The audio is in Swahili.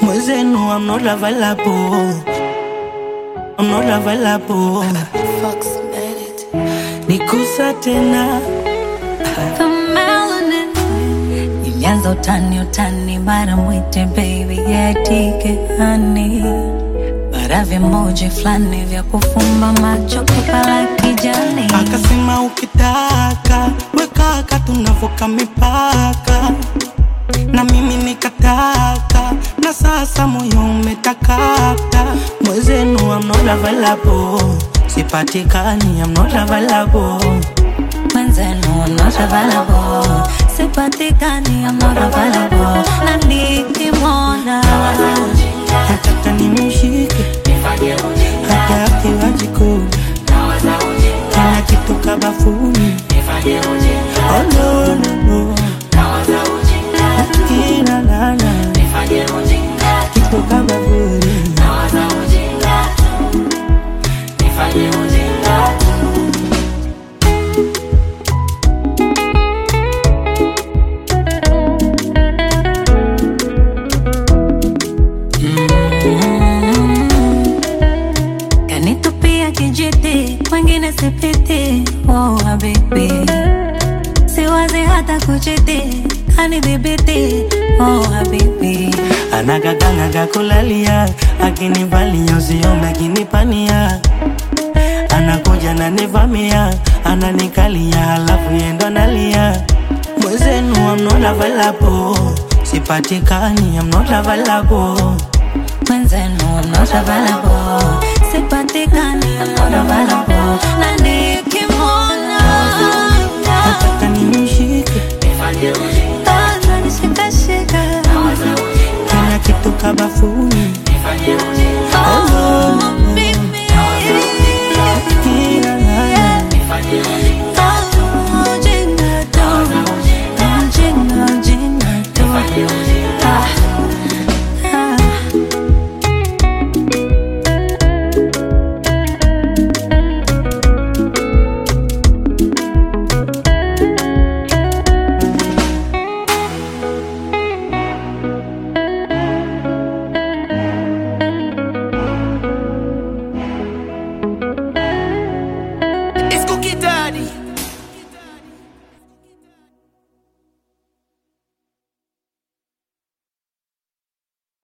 Mwezenu, I'm not available. I'm not available. Fox made it. Nikusa tena The melanin ilianza utani utani, mara mwite baby yatike hani, mara vimoji fulani vya kufumba macho kupala kijani. akasema, ukitaka wekaka, tunavuka mipaka, na mimi nikataka, na sasa moyo umetakata. Mwezenu, I'm not available. Sipatikani, I'm not available. Mwenzenu I'm not available, sipatikani I'm not available, na nikimwona Nataka nimshike hata akiwa jikoni, kila kitu kabafuni. Oh, no, no, no. Kila nana kitu kabafuni. kanitupia kijiti, wengine sipiti. Oh habibi, siwazi hata kuchiti, kanidhibiti. Oh habibi, anagaganaga kulalia akinivalia usiome akinipania anakuja nanivamia ananikalia halafu yendo nalia mwezenu I'm not available sipatikani I'm not available mwenzenu I'm not available, sipatikani I'm not available, na nikimwona nataka nimshike ananishikashika kila kitu kabafuni